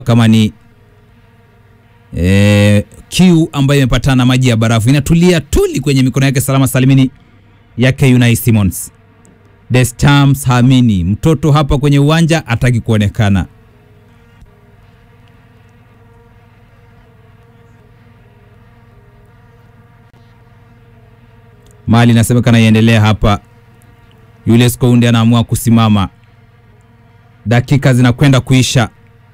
kama ni e, kiu ambayo imepatana na maji ya barafu inatulia tuli kwenye mikono yake salama salimini yake Unai Simons. Deschamps haamini mtoto hapa kwenye uwanja ataki kuonekana. Mali inasemekana iendelea hapa. Julius Kounde anaamua kusimama, dakika zinakwenda kuisha.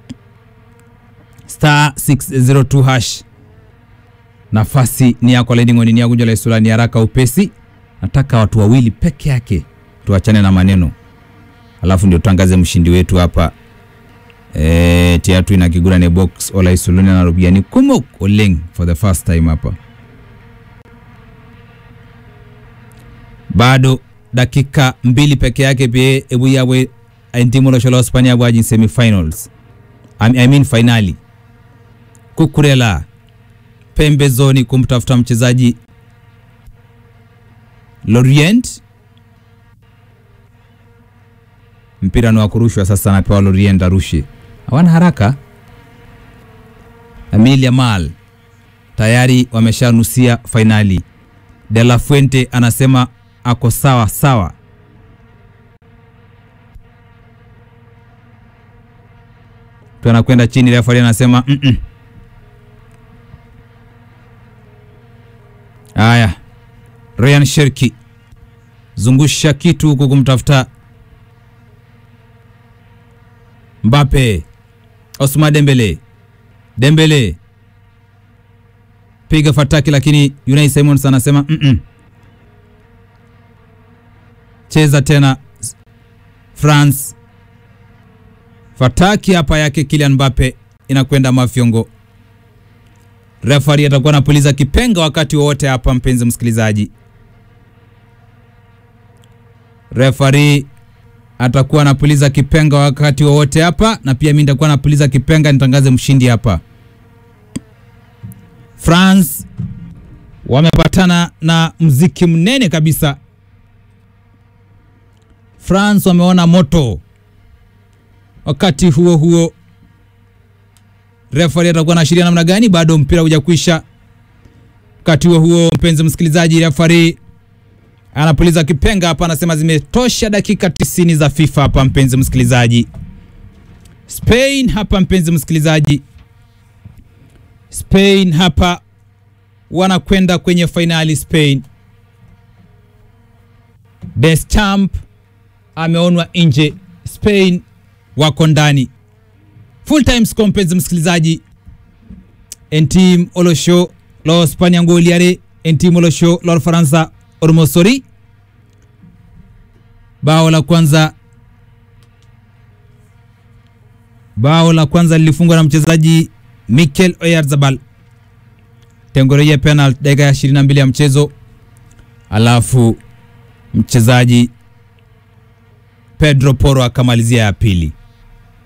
Star 602 hash, nafasi ni yako Laining'oni, ni yakunja la isulani haraka upesi. Nataka watu wawili peke yake, tuachane na maneno, alafu ndio tutangaze mshindi wetu hapa. E, tiatu ina kigura ne box ola isulani na rubiani kumok oleng for the first time hapa bado dakika mbili peke yake pie ebu yawe timu losholo Hispania bwaji semifinals I, I mean finali kukurela pembezoni kumtafuta mchezaji Lorient mpira ni wa kurushwa sasa anapewa Lorient arushe hawana haraka Lamine Yamal tayari wameshanusia fainali De La Fuente anasema ako sawa sawa. Tunakwenda chini, refa anasema mm -mm. Aya, Ryan Sherki zungusha kitu huku kumtafuta Mbappe. Osman Dembele, Dembele piga fataki, lakini Unai Simons anasema mm -mm. Cheza tena France. Fataki hapa yake Kylian Mbappe inakwenda mafyongo. Refari atakuwa anapuliza kipenga wakati wowote hapa, mpenzi msikilizaji. Refari atakuwa anapuliza kipenga wakati wowote hapa, na pia mimi nitakuwa napuliza kipenga nitangaze mshindi hapa. France wamepatana na mziki mnene kabisa. France wameona moto. Wakati huo huo, referee atakuwa anaashiria namna gani? Bado mpira hujakwisha. Wakati huo huo, mpenzi msikilizaji, referee anapuliza kipenga hapa, anasema zimetosha dakika tisini za FIFA hapa, mpenzi msikilizaji. Spain hapa, mpenzi msikilizaji, Spain hapa wanakwenda kwenye fainali. Spain, Deschamps ameonwa nje, Spain wako ndani. Full time score, mpenzi msikilizaji, entim olosho lo Spania ngoliare entim olosho lo Faransa ormosori. Bao la kwanza bao la kwanza lilifungwa na mchezaji Mikel Oyarzabal tengoreje penalty dakika ya 22 ya mchezo, alafu mchezaji Pedro Porro akamalizia ya pili.